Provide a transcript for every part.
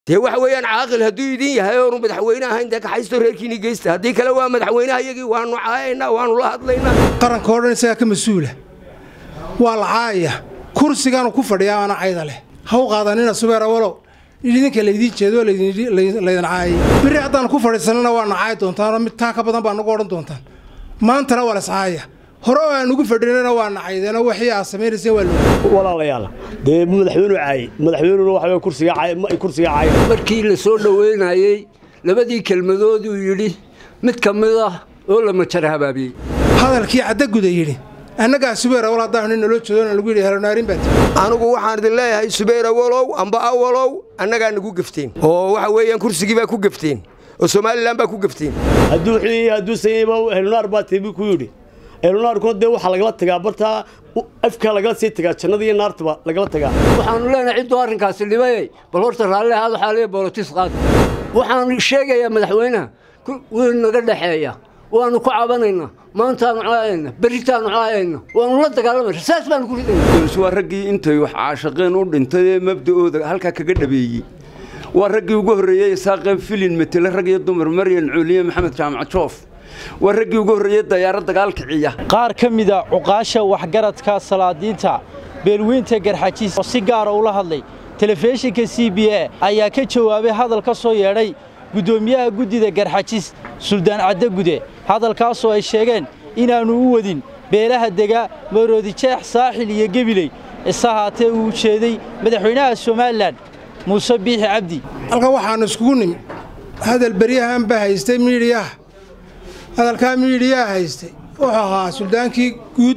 dee waxa weeyaan caaqil hadduu idin yahay oonu madaxweyne ahayn dee kaxaysto reerkiini geysta haddii kale waa madaxweynaha iyagii waanu caayaynaa waanu la hadlaynaa qaranka oo dhan isagaa ka mas-uula waa la caayaya kursigaanu ku fadhiyaa aana cayda leh ha u qaadanina subeer awalow idinka laydiin jeedo laydin caayay biri haddaanu ku fadhiisanana waa na caayi doontaanoo mid taa ka badan baa nagu odhan doontaan maantana waa lascaaya hore oo aan ugu fadhinana waa na caydeenoo waxii aad samaynayseen waa loo walaalayaal dee madaxweynu caayey madaxweynuna waxa kursiga kursiga caayay markii la soo dhoweynayey labadii kelmadooduu yidhi mid ka mid ah oo la majar habaabiyey hadalkii caddaguda yidhi annagaa subeer awal haddaan nin naloo jeedona lagu yidhi helonaarin baa tiri anigu waxaan idin leeyahay subeer awalow amba awalow annagaa nagu gefteen oo waxa weeyaan kursigii baa ku gefteen oo somalilan baa ku gefteen hadduu xii hadduu sayba helunaar baa tibi ku yidhi helunaarkuna dee waxaa lagala tagaa bartaa afkaa lagala sii tagaa jannada iyo naartaba lagala tagaa waxaanu leenahay cidduu arrinkaasi dhibayey bal horta raalli ahaad waxaa leeya bolotis qaad waxaan sheegayaa madaxweynaha wuu naga dhexeeya waanu ku cabanaynaa maantaanu caayayna berritaanu caayayna waanu la dagaalamayna saas baanu ku ridayna waa raggii intay wax caashaqeen u dhintay ee mabda'ooda halkaa kaga dhabeeyey waa raggii ugu horreeyey saaqeen filin matele rag iyo dumar maryan cuuliye maxamed jaamac joof waa raggii ugu horreeyey dayaaro dagaal kiciya qaar ka mida cuqaasha waxgaradka salaadiinta beelweynta garxajiis oo si gaara ula hadlay telefishinka c b a ayaa ka jawaabay hadal ka soo yeedhay guddoomiyaha guddida garxajis suldaan caddagude hadalkaasoo ay sheegeen inaannu u wadin beelaha dega maroodijeex saaxil iyo gebiley ise haatee uu jeeday madaxweynaha somalilan muuse biixi cabdi halkan waxaannu iskugu nimi hadal beryahan baa haystay miidhiyaha hadalkaa miidhiyaha haystay wuxuu ahaa suldaankii guud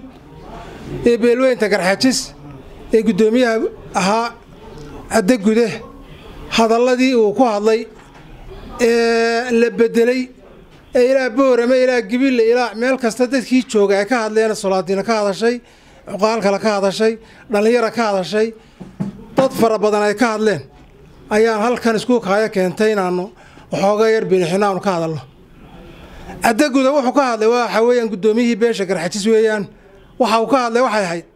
ee beelweynta garxajis ee guddoomiyaha ahaa caddagude hadalladii uu ku hadlay ee la beddelay ee ilaa boorame ilaa gibille ilaa meel kasta dadkii jooga ay ka hadleen solaadiina ka hadashay cuqaalkale ka hadashay dhallinyara ka hadashay dad fara badan ay ka hadleen ayaan halkan isku kaayo keentay inaannu waxooga yar binixino aanu ka hadalno caddaguda wuxuu ka hadlay waxa weeyaan guddoomiyihii beesha garxajis weeyaan waxa uu ka hadlay waxay ahayd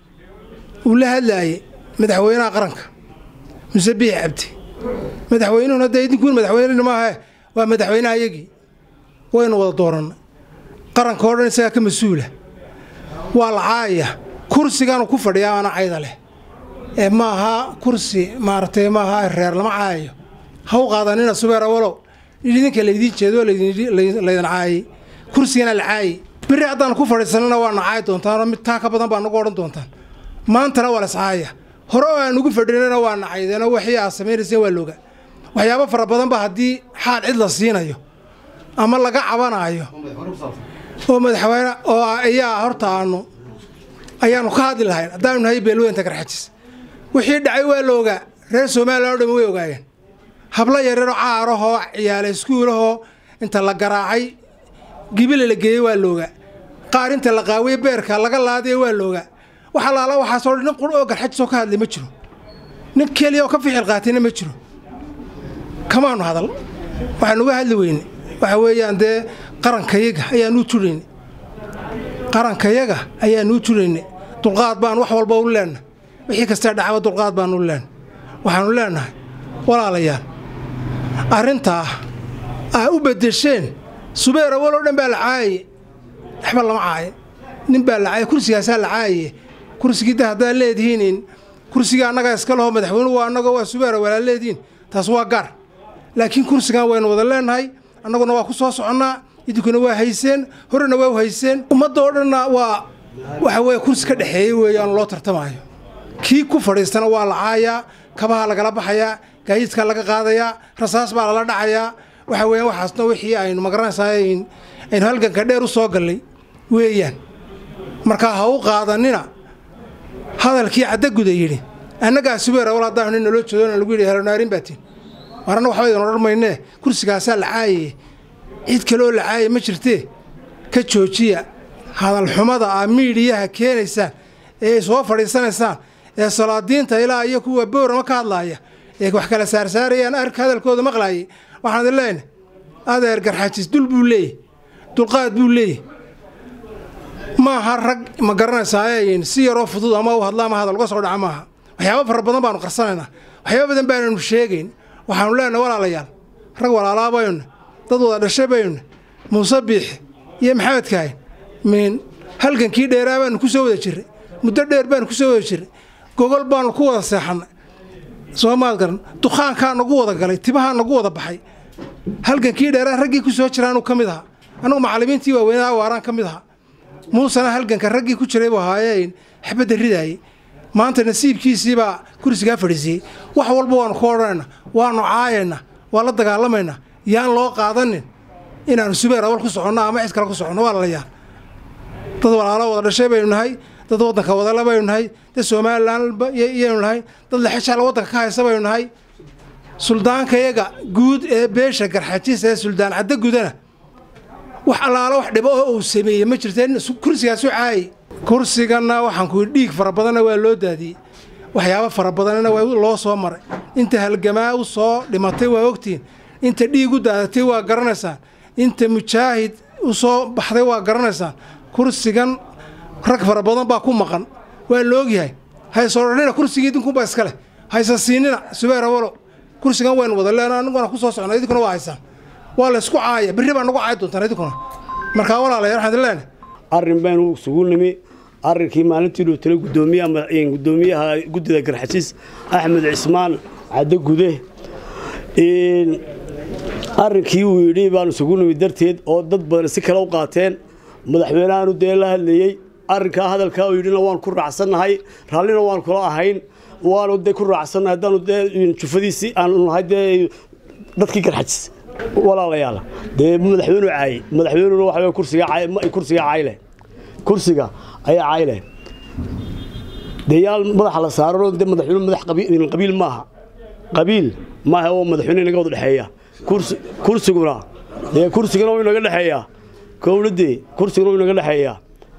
uu la hadlaayey madaxweynaha qaranka muse biixi cabdi madaxweynuhuna dee idinkuun madaxweynena maahae waa madaxweynaha iyagii waynu wada doorannay qaranka oo dhan isagaa ka mas-uula waa la caayaya kursigaanu ku fadhiyaa aana cayda leh ee ma aha kursi maaragtay ma aha reer lama caayayo ha u qaadanina subeer awalow idinka laydiin jeedo laydin caayay kursigana la caayay biri haddaanu ku fadhiisanana waa na caayi doontaanoo mid taa ka badan baa nagu odhan doontaan maantana waa lascaaya hore oo aan ugu fadhinana waa na caydeenoo waxii aad samaynayseen waa looga waxyaabo fara badanba haddii xaal cid la siinayo ama laga cabanaayo oo madaxweyne oo ayaa horta aanu ayaanu ka hadli lahayn haddaanu nahay beelweynta garxajis wixii dhacay waa la ogaa reer somalilan o dham way ogaayeen hablo yareeroo caarahoo ciyaala iskuulahoo inta la garaacay gibile la geeyey waa loogaa qaar inta la qaawiye beerka laga laadaya waa loogaa wax allaala waxaasoo nin qur oo garxajisoo ka hadlay ma jiro nin keliya oo ka ficil qaatayna ma jiro kamaanu hadal waxaanu uga hadli weyne waxa weeyaan dee qarankayaga ayaanuu turayne qarankayaga ayaanuu turayne dulqaad baan wax walba u leenna wixii kastee dhacaba dulqaad baanu u leenna waxaanu leennahay walaalayaal arrintaa aa u beddesheen subeer awal oo dhan baa la caayaye waxba lama caaye nin baa la caaya kursigaasaa la caayaye kursigii da haddaad leedihiin kursigii annagaa iska leho madaxweynuhu waa annagoo waa subeera walaa leedihiin taas waa gaar laakiin kursigan waynu wada leennahay annaguna waa ku soo soconnaa idinkuna waa hayseen horena waa u hayseen ummadda oo dhanna waa waxa weeye kursi ka dhexeeyey weeyaan loo tartamaayo kii ku fadhiistana waa la caayaa kabaha lagala baxayaa gaayidkaa laga qaadayaa rasaas baa lala dhacayaa waxa weeyaan waxaasna wixii aynu magaranaysaa aynu halganka dheer u soo gallay weeyaan markaa ha u qaadanina hadalkii caddaguda yidhi annagaa subeer awal haddaan nin naloo jeedona lagu yidhi helonaarin baa tiin warana waxba idin odhan maynee kursigaasaa la caayaye cid kaleoo la caayay ma jirtee ka joojiya hadalxumada aa miidhiyaha keenaysaan ee ay soo fadhiisanaysaan ee salaadiinta ilaa iyo kuwa boorama ka hadlaaya ee wax kala saarsaarayaan arka hadalkooda maqlaayay waxaan idin leenahay adeer garxajis dul buu leeyahy dulqaad buu leeyahy maaha rag ma garanaysaa si yaroo fudud ama u hadla ama hadal uga soo dhaca maaha waxyaaba fara badan baanu qarsanaynaa waxyaaba badan baananu sheegayn waxaanu leenahay walaalayaal rag walaalaa baynu dad wada dhashay baynu muuse biixi iyo maxamed kaahin min halgankii dheeraa baanu ku soo wada jirray muddo dheer baanu ku soo wada jirray gogol baanu ku wada seexannay soo maad garan dukaankaa nagu wada galay tibahaa nagu wada baxay halgankii dheeraa raggii ku soo jiraanuu ka mid ahaa annugu macallimiintii waaweynaa waaraan ka mid ahaa muusena halganka raggii ku jiray buu ahaayeen xabadda ridaayey maanta nasiibkiisiibaa kursigaa fadhiisiiyey wax walba waanu ku odhanayna waanu caayayna waa la dagaalamaynaa yaan loo qaadanin inaanu subeer awal ku soconno ama cid kale ku soconno waa lalayaal dad walaalo wada dhashay baynu nahay dad waddanka wadala baynu nahay dad somalilan yaynu nahay dad lexeshaala waddanka ka haysa baynu nahay suldaankayaga guud ee beesha garxajis ee suldaan caddo gudana wax allaalo wax dhibo oo uu sameeyey ma jirteen kursigaasu caayay kursiganna waxaan ku dhiig fara badanna waa loo daadiyey waxyaabo fara badanna waa loo soo maray inta halgamaa u soo dhimatay waa ogtihiin inta dhiig u daadatay waa garanaysaan inta mujaahid u soo baxday waa garanaysaan kursigan rag fara badan baa ku maqan waa la ogyahay haysoo dhanina kursigii idinkunbaa iska leh haysa siinina subeer awalow kursigan waynu wada leena aniguna ku soo socna idinkuna waa haysaan waa laysku caaya berri baa nagu caayi doontaan idinkuna markaa walaalayaal waxaan idin leenahay arrin baynu isugu nimi arrinkii maalintii loo talay gudoomiyaha gudoomiyaha guddida garxasiis axmed cismaan caddo gude arrinkii uu yidhi baanu isugu nimi darteed oo dad badan si kale u qaateen madaxweynehaanu dee la hadlayey arrinkaa hadalkaa uu yidhina waan ku raacsannahay raallina waan kula ahayn waanu dee ku raacsannahay haddaanu dee jufadiisii aanu nahay dee dadkii garxajis walaalayaal dee madaxweynu caayey madaxweynuna waxa kursiga kursiga cayle kursiga ayaa cayle dee yaal madaxa la saarano dee madaxweyne madax qabiil maaha qabiil maaha oo madaxweyne inaga wada dhexeeya kursiguna dee kursigana wuu inaga dhexeeyaa kowladii kursiguna wuu inaga dhexeeyaa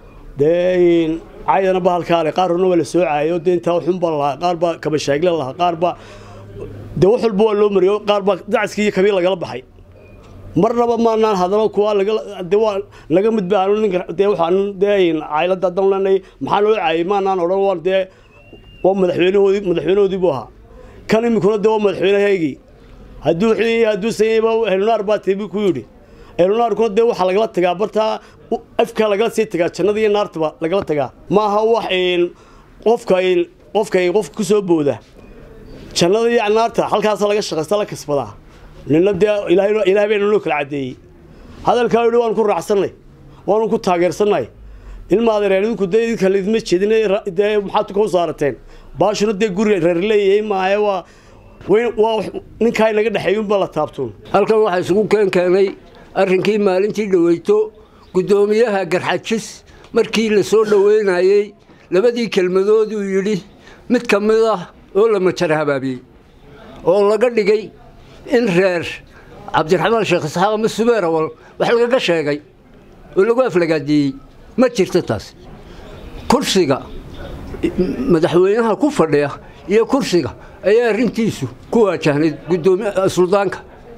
dee caydana bahalkaale qaar horna waa la soo caayo dee intaa xun baa lahaa qaar baa kabashaagle lahaa qaar baa dee wax walba waa loo mariyo qaar baa dacaskii iyo kabiil lagala baxay marnaba maanaan hadalo kuwa de waa naga mid baanu ninka dee waxaan dee caylada haddaan leenahay maxaa loo caayay maanaan odhan waan dee waa madaxweynahoodii madaxweynahoodii buu ahaa kan iminkuna dee waa madaxweynahaygii hadduu hadduu sayayba helnaar baa teebi ku yidhi helnaarkuna dee waxaa lagala tagaa bartaa afkaa lagala sii tagaa jannada iyo naartaba lagala tagaa maaha wax qofka qofka qofka ku soo booda jannada iyo naarta halkaasa laga shaqaysta la kasbadaa nina dee ilaahay bayna noo kala caddeeyey hadalkaa yidhi waanu ku raacsannay waanu ku taageersannay ilma adeereen idinku dee idinka laidma jeedin dee maxaad ka u saarateen baashuna dee guri reer leeyahay maahe waa waa ninkaa inaga dhexeeya unbaa la taabtuun halkan waxaa isugu keen keenay arrinkii maalintii dhaweyto guddoomiyaha garxajis markii la soo dhoweynayey labadii kelmadood uu yidhi mid ka mid ah oo la majar habaabiyey oo laga dhigay in reer cabdiraxmaan sheekh isxaaq ama subeer awal wax lagaga sheegay oo lagu aflagaadiyey ma jirto taas kursiga madaxweynaha ku fadhiya iyo kursiga ayaa arrintiisu ku waajahnayd gudoomi suldaanka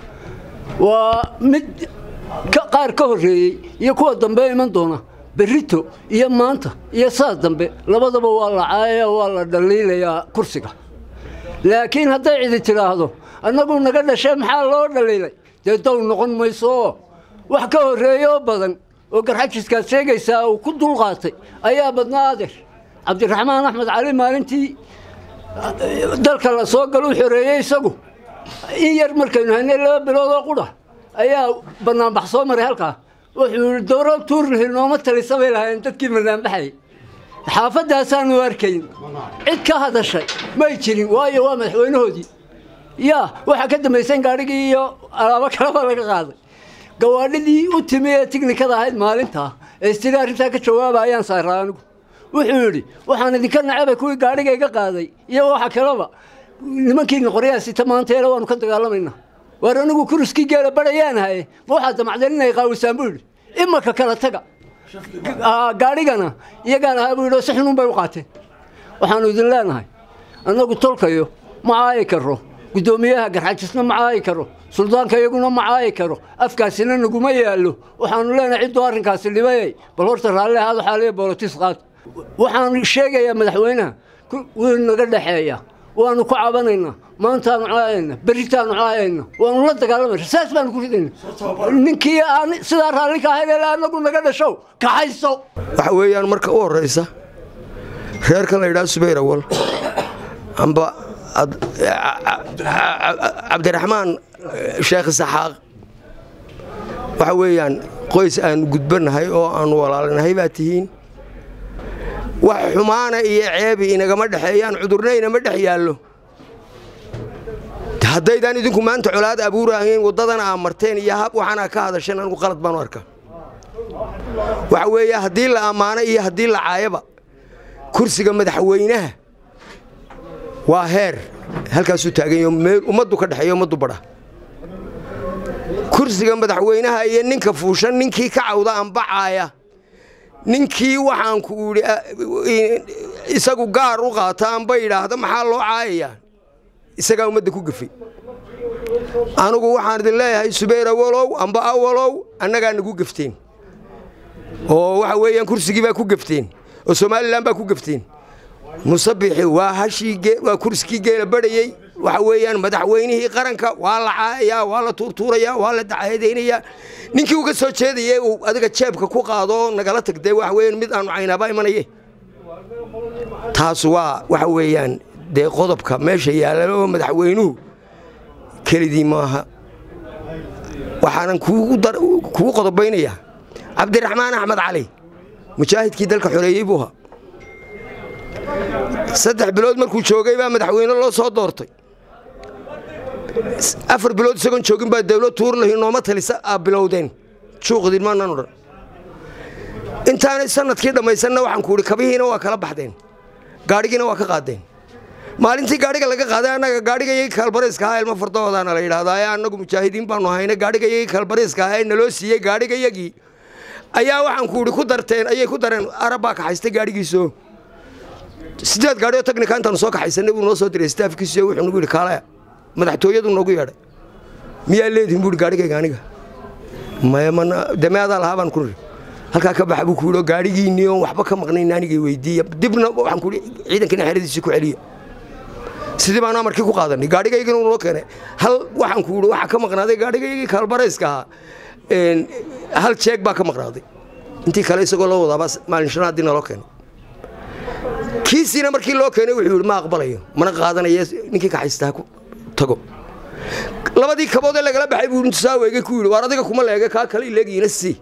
waa mid qaar ka horreeyey iyo kuwa dambe iman doona berrito iyo maanta iyo saas dambe labadaba waa la caayaya waa la dhaliilayaa kursiga laakiin hadday cidi tidhaahdo annagu naga dhashee maxaa loo dhaliilay dee dow noqon mayso oo wax ka horreeya oo badan oo garxajiskaad sheegaysaa uu ku dulqaatay ayaa badnaa adeer cabdiraxmaan axmed cali maalintii dalka la soo galuu xoreeyey isagu in yar markaynu haynay laba bilood oo qudha ayaa banaanbax soo maray halkaa wuxuu yihi dowro tuurlihil nooma talisa bay lahaayeen dadkii banaanbaxayay xaafadaasaanu arkayn cid ka hadashay may jirin waayo waa madaxweynahoodii yaa waxaa ka dambaysan gaadhigii iyo alaabo kaleba laga qaaday gawaadhidii u timi ee tignikada ahayd maalintaa ee istiri arrintaa ka jawaaba ayaan saaraa anigu wuxuu yidhi waxaan idinka nacabay kuwii gaadhiga iga qaaday iyo waxa kaleba nimankiina qoryaha sita maanteele waanu ka dagaalamaynaa waar anigu kuriskii geela badhayaan haye ma waxaad damacdeen inay qaawisaan buu yidhi imaka kala taga gaadhigana iyagaan ahaa buu yidhi oo si xunun bay u qaateen waxaanu idin leenahay annagu tolkayo ma caayi karo guddoomiyaha garxajisna ma caayi karo suldaanka iyaguna ma caayi karo afkaasina naguma yaallo waxaanu leenahay cidduu arrinkaasi dhibayay bal horta raalli ahaado xaaliya boolotis qaad waxaan sheegayaa madaxweynaha wuu naga dhexeeya waanu ku cabanaynaa maantaanu caayayna berritaanu caayayna waanu la dagaalamayna saas baanu ku ridayna ninkii aan sidaa raalli ka ahayn ilaa anagu naga dhashow kaxayso waxa weeyaan marka u horraysa reerkan la yidhaha subayr awal amba cabdiraxmaan sheekh isaxaaq waxa weeyaan qoys aanu gudbannahay oo aanu walaalinahay baa tihiin wax xumaana iyo ceebi inagama dhexeeyaan cudurna inama dhex yaallo haddaydaan idinku maanta colaad abuurahayn waddadana aa marteen iyo hab waxaanaa ka hadasheen anigu qalad baanu arka waxa weeye haddii la ammaano iyo haddii la caayaba kursiga madaxweynaha waa heer halkaasuu taaganyo meel ummaddu ka dhexeeyo ummaddu badha kursiga madaxweynaha iyo ninka fuushan ninkii ka cawda ambacaaya ninkii waxaanku idhi isagu gaar u qaata amba yidhaahda maxaa loo caayayaa isagaa ummadda ku gafay anugu waxaan idin leeyahay subayr awalow amba awalow annagaa nagu gafteen oo waxa weeyaan kursigii baa ku gafteen oo somalilan baa ku gafteen musabixi waa hashii waa kursigii geela badhayey waxa weeyaan madaxweynihii qaranka waa la caayayaa waa la tuurtuurayaa waa la dacaadaynayaa ninkii uga soo jeedaya uu adiga jeebka ku qaado oo nagala tagdee waxa weeyaan mid aanu caynaaba imanaye taas waa waxa weeyaan dee qodobka meesha yaalla oo madaxweynuhu kelidii maaha waxaanan kugu qodobaynayaa cabdiraxmaan axmed cali mujaahidkii dalka xoreeyey buu ahaa saddex bilood markuu joogay baa madaxweyne loo soo doortay afar bilood isagoon joogin baa dawlad tuurlahi nooma talisa aa bilowdeen juuqdin maanaan odhan intaanay sanadkii dhammaysanna waxaan ku idhi kabihiina waa kala baxdeen gaadhigiina waa ka qaadeen maalintii gaadhiga laga qaaday annaga gaadhigayagii kaalbariiska ahaa ilmo fardahoodaana la yidhahdaa ee annagu mujaahidiin baanu hayna gaadhigayagii kaalbariiska ahaa ee naloo siiyey gaadhigayagii ayaa waxaan ku idhi ku darteen ayay ku dareen arab baa kaxaystay gaadhigiisoo sideed gaadhi oo tagnika intaanu soo kaxaysanay buu noo soo diray staafkiisiyo wuxuu nagu yidhi kaalaya madaxtooyadu noogu yeedhay miyaa leedihin buu yidhi gaadhigayga aniga maya mana dameadaa lahaa baan ku niri halkaa ka baxa buu ku yidhi oo gaadhigiinnii oon waxba ka maqnayn anigay weydiiya dibna waxaan ku yidhi ciidankina xeradiisii ku celiya sidii baanu amarkii ku qaadanay gaadhigaygina uu noo keenay hal waxaan ku yidhi waxaa ka maqnaaday gaadhigaygii kaalbarayska ahaa hal jeeg baa ka maqnaaday intii kale isagoo loo wadaaba maalin shanaadii naloo keenay kiisiina markii loo keenay wuxuu yidhi ma aqbalayo mana qaadanaye ninkii kaxaysta ha ku tago labadii kabood ee lagala baxay buu intusaaweege ku yidhi waar adiga kuma leege kaa kale ileegiina sii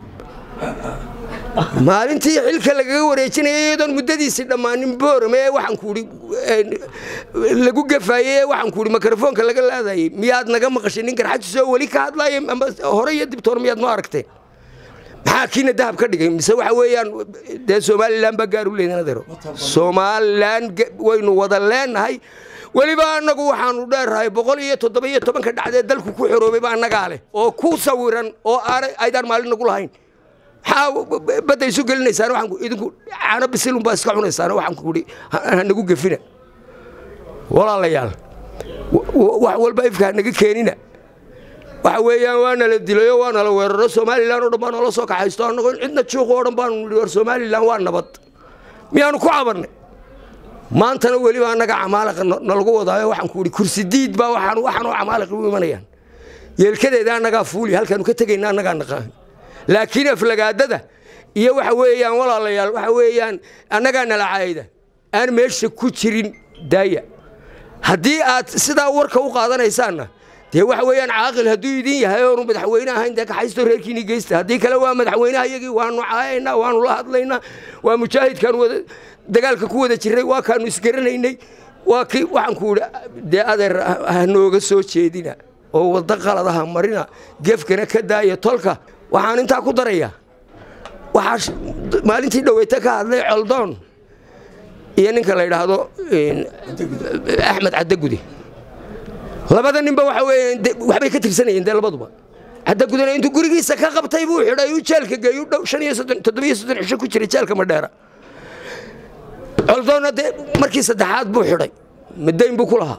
maalintii xilka lagaga wareejinaya iyadoon muddadiisii dhammaanin boorame ee waxaan ku idhi lagu gafaayey ee waxaan ku idhi mikrofoonka laga laadayey miyaad naga maqashay nin garxajisoo weli ka hadlaaya amba hore iyo dibtoor miyaad noo aragteen maxaa kiina dahab ka dhigay mise waxa weeyaan dee somalilan baa gaar u leedan adeero somalilan waynu wada leenahay weliba annagu waxaanu dheerrahay boqol iyo toddoba iyo tobanka dhacdee dalku ku xoroobayba annagaa leh oo ku sawiran oo aanay aydaan maalin nagu lahayn maxaa badda isu gelinaysaan waxaan idinku caano bisilun baa iska cunaysaan waxaan ku idhi ha nagu gefina walaalayaal wax walba ifka ha naga keenina waxa weeyaan waa nala dilayo waa nala weeraro somalilan oo dhan baa noola soo kaxaysto annagoo cidna juuq oo dhan baanu nidhi war somalilan waa nabad miyaanu ku cabannay maantana weliba annaga camaaliqa nalagu wadaayo waxaan ku idhi kursi diid baa waxaan waxaan oo camaaliqa u imanayaan yeelkadeeda annagaa fuuli halkaanu ka tegayna annagaa naqaan laakiin aflagaadada iyo waxa weeyaan walaalayaal waxa weeyaan annagaa nala caayda aan meesha ku jirin daaya haddii aad sidaa warka u qaadanaysaanna dee waxa weeyaan caaqil hadduu idin yahay oonu madaxweyne ahayn dee kaxaysto reerkiini geysta haddii kale waa madaxweynaha iyagii waanu caayaynaa waanu la hadlaynaa waa mujaahidkaan wada dagaalka ku wada jirray waa kaanu isgaranaynay waa kii waxaan ku idhi dee adeer ha nooga soo jeedina oo waddo qaladaha marina gefkana ka daaya tolka waxaan intaa ku darayaa waxaa maalintii dhaweyta ka hadlay coldoon iyo ninka la yidhaahdo axmed caddagude labada ninba waxa weeyaan waxbay ka tirsanayeen dee labaduba caddagudena intuu gurigiisa ka qabtay buu xidhay uu jeelka geeyu dhow shan iyo soddon toddobiyo soddon cisho ku jiray jeelka madheera coldoonna dee markii saddexaad buu xidhay madayn buu ku lahaa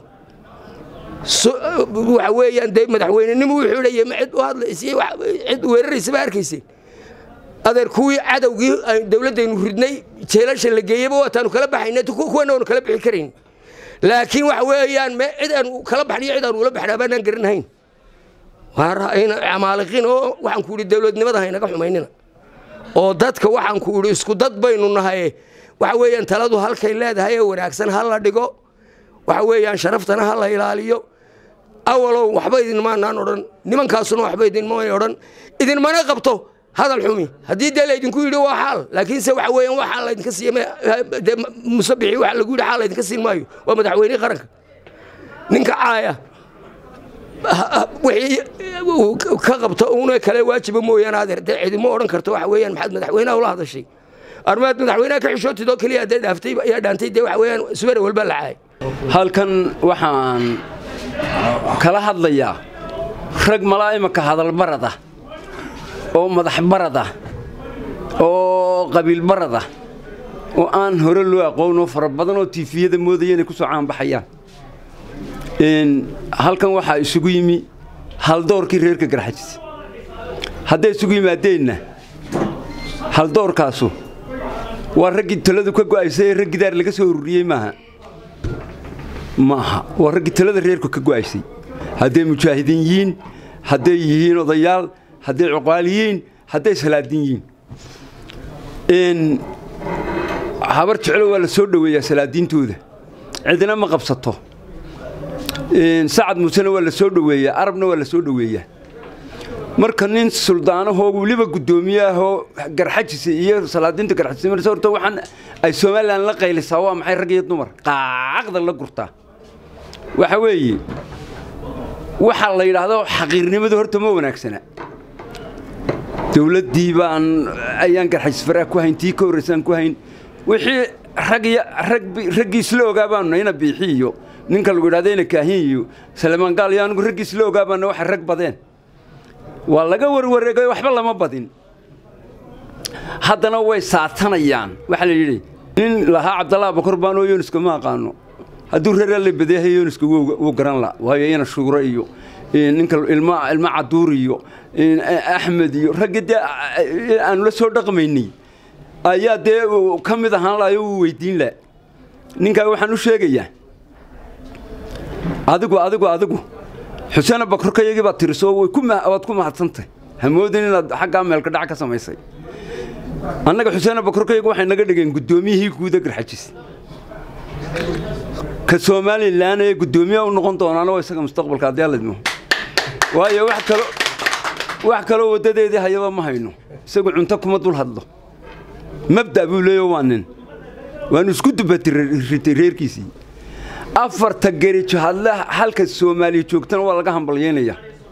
waxa weeyaan dee madaxweynenimo uu xidhayay ma cid u hadlaysay cid weeraraysa ba arkayseen adeer kuwii cadowgii dowladdaynu ridnay jeelasha la geeyeyba waataanu kala baxayna kuwana waanu kala bixi karayn laakiin waxa weeyaan me cid aan kala baxniyo cid aan ula baxnaa baanaan garanahayn camaaliqiin oo waxaan ku idhi dowladnimada haynaga xumaynina oo dadka waxaan ku idhi isku dad baynu nahay waxa weeyaan taladu halkay leedahay ee wanaagsan ha la dhigo waxa weeyaan sharaftana ha la ilaaliyo awalow waxba idinmaanaan odhan nimankaasuna waxba idinmaan odhan idinmana qabto hadal xumi haddii dee laydinku yidhi waa xaal laakiinse waxa weeyaan waa xaal laydinka siiya dee musabixii waxa lagu yidhi xaal laydinka siin maayo waa madaxweynihii qaranka ninka caaya wixii ka qabto una kale waajiba mooyaane adeer dee cidimo odhan karto waxa weeyaan maxaad madaxweynaha ula hadashay armaad madaxweynaha ka xishootid oo keliya dee dhaaftay ayaa dhaantay dee waxa weeyaan subere walba la caayay halkan waxaan kala hadlayaa rag malaa imanka hadalbarada oo madax barada oo qabiil barada oo aan hore loo aqoon oo fara badan oo tiifiyada moodaya inay ku soo caanbaxayaan halkan waxaa isugu yimi haldoorkii reerka garxajis hadday isugu yimaadeenna haldoorkaasu waa raggii taladu ka go'aysay ee rag gidaar laga soo ururiyey maaha maaha waa raggii talada reerku ka go'aysay hadday mujaahidiin yihiin hadday yihiin odayaal hadday cuqaal yihiin hadday salaadiin yihiin habar jeclo waa la soo dhoweeyaa salaadiintooda cidina ma qabsato sacad muusena waa la soo dhoweeyaa arabna waa la soo dhoweeyaa marka nin suldaanahoo weliba guddoomiye ahoo garxajisa iyo salaadiinta garxajisa marse horta waxaan ay somalilan la qaylisaa waa maxay rag iyo dumar qaaqda la gurtaa waxa weeye waxaa la yidhaahdo xaqiirnimadu horta ma wanaagsana dowladdii baan ayaan garxajisfaraa ku hayn tii ka horraysaan ku hayn wixii raggii isla ogaa baanu ina biixi iyo ninka lagu yidhahdo ina kaahin iyo salemaan gaal iyo anigu raggii isla ogaa baana waxay rag badeen waa laga warwareegay waxba lama badin haddana way saatanayaan waxaa la yidhi nin lahaa cabdallah bakor baanoo yooniska ma aqaano hadduu reer la badeehay yooniska wuu garan la waayo ina shuure iyo ninka ilma ilma caduur iyo axmed iyo raggii dee aanu la soo dhaqmaynay ayaa dee ka mid ahaan lahayo wuu weydiin la ninkaa waxaan u sheegayaa adigu adigu adigu xuseen bakorkayagii baad tiriso waad ku mahadsantahy hamoodin inaad xaggaa meelka dhac ka samaysay annaga xuseen bakorkayagu waxay naga dhigeen guddoomiyihii guuda garxajis ka somalilan ee guddoomiyaha u noqon doonaana waa isaga mustaqbalka haddii alidmo waayo wax kalo wax kaloo waddadeedii hayaba ma hayno isagu cunto kuma dul hadlo mabda' buu leeyo waa nin waanu isku dubatay reerkiisii afarta gerijo hadle halka soomaaliya joogtana waa laga hambalyaynaya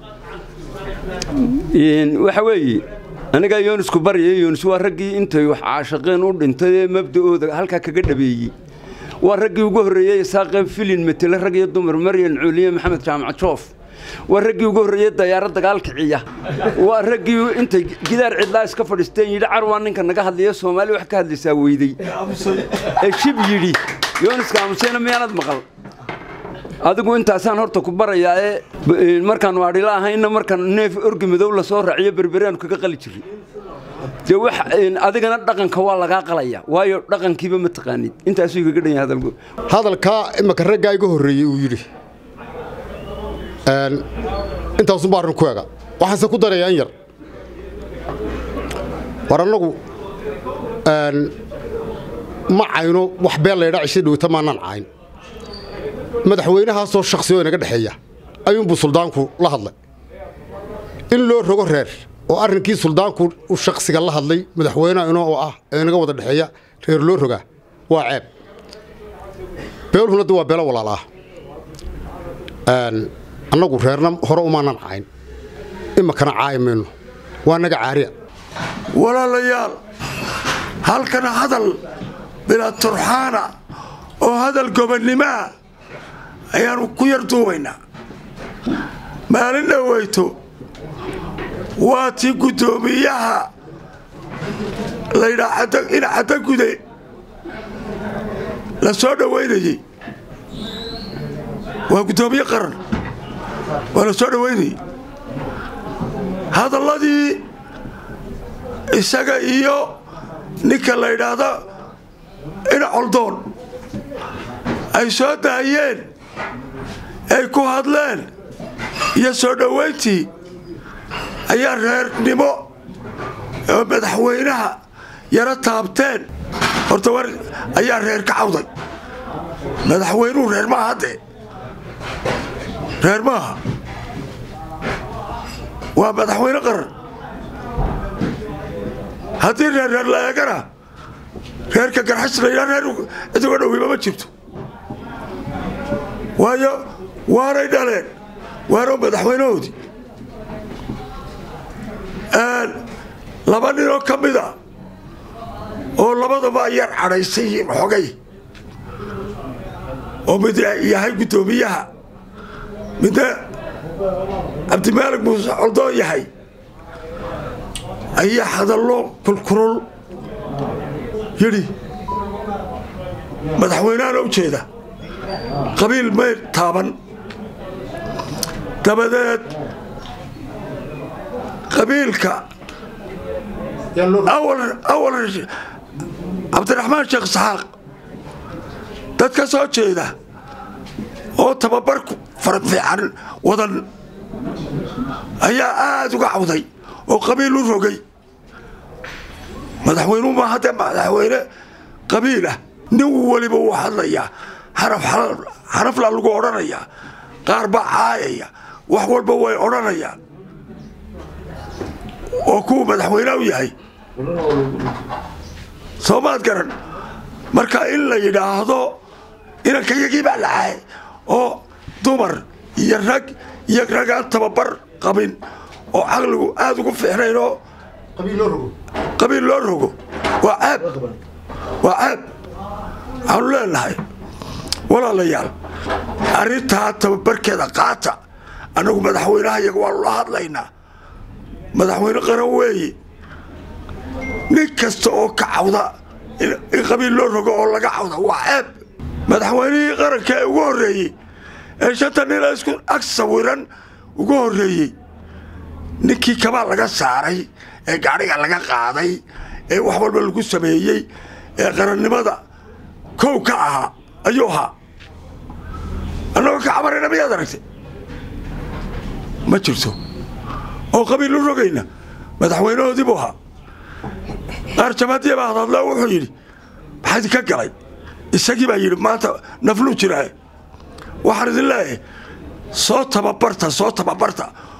waxa weeye anigaa yoonisku barya yoonis waa raggii intay wax caashaqeen u dhintay ee mabda'ooda halkaa kaga dhabeeyey waa raggii ugu horreeyey isaaqeen filin matele rag iyo dumar maryan cuuliye maxamed jaamac joof waa raggii ugu horreeyey dayaaro dagaal kiciya waa raggii intay gidaar cidlaa iska fadhiisteen yidhi carwaa ninka naga hadlaya soomaali wax ka hadlaysaa weydey ee shib yidhi yooniska aamuseyna miyaanad maqal adigu intaasaan horta ku barayaa ee markaanu adhila ahayna markaan neef orgi madow lasoo raaciyo berberaanu kaga qali jiray dee wax adigana dhaqanka waa lagaa qalaya waayo dhaqankiiba ma taqaanid intaasuu igaga dhan yahay hadalku hadalkaa imaka raggaa iga horreeyey uu yidhi intaasunbaa arrin ku ega waxaanse ku darayaa in yar war annagu ma cayno wax beel laydhaa cishay dhowta maanaan cayn madaxweynahaasoo shakhsioo inaga dhexeeya ayuunbuu suldaanku la hadlay in loo rogo reer oo arrinkii suldaanku u shakhsiga la hadlay madaxweynaha inoo oo ah ee inaga wada dhexeeya reer loo rogaa waa ceeb beeluhuna de waa beelo walaal ah annagu reerna hore umaanan cayn imakana caayi mayno waa naga caariya walaalayaal halkan hadal bilaa turxaana oo hadal gobonnimoa ayaannu ku yar duubaynaa maalin dhoweyto waa tii guddoomiyaha laydhaa ina xaddagude la soo dhowaynayey waa guddoomiye qaran waa la soo dhowaynayey hadalladii isaga iyo ninka la yidhaahdo ina coldoon ay soo daayeen ay ku hadleen iyo soo dhowayntii ayaa reernimo oo madaxweynaha yaro taabteen horta war ayaa reer ka cawday madaxweynuhu reer maaha haddee reer maaha waa madaxweyne qaran haddii reer reer la eegana reerka garxaslayna reer iduga dhowiba ma jirto waayo waanay dhaleen waano madaxweynahoodii laba ninoo ka mida oo labadaba yar cadhaysan yihiin xogay oo mid yahay guddoomiyaha midna cabdimaalig muuse coldoon yahay ayaa hadallo kulkulul yidhi madaxweynehana u jeeda qabiil may taaban dabadeed qabiilka awal cabdiraxmaan sheekh isxaaq dad ka soo jeeda oo tababarku fara fiican wadan ayaa aada uga cawday oo qabiil u rogay madaxweynuhu ma haddee madaxweyne qabiilah nin weliba wuu hadlayaa xarafla lagu odhanayaa qaar baa caayaya wax walba way odhanayaan oo kuwa madaxweyneha u yahay soomaad garan marka in la yidhaahdo inankayagii baa la caayay oo dumar iyo rag iyo ragaan tababar qabin oo caqligu aada ugu fiicnayn oo qabiil loo rogo waa caab waa caab waxaanu leenahay walaalayaal arrintaa tababarkeeda qaata annagu madaxweynaha iyaga waanu la hadlaynaa madaxweyne qaran weeye nin kasta oo ka cawda in qabiil loo rogo oo laga cawda waa ceeb madaxweynihii qaranka ee ugu horreeyey ee shanta nina isku ag sawiran ugu horreeyey ninkii kabaa laga saaray ee gaadhiga laga qaaday ee wax walba lagu sameeyey ee qarannimada kow ka ahaa ayuu ahaa annagoo ka camarayna miyaad aragtay ma jirto oo qabiil u rogayna madaxweynahoodii buu ahaa qaar jamaadiya baa hadadle wuxuu yidhi maxaa idinka galay isagii baa yidhi maanta nafluu jiraaye waxaan idin leeyahay soo tababarta soo tababarta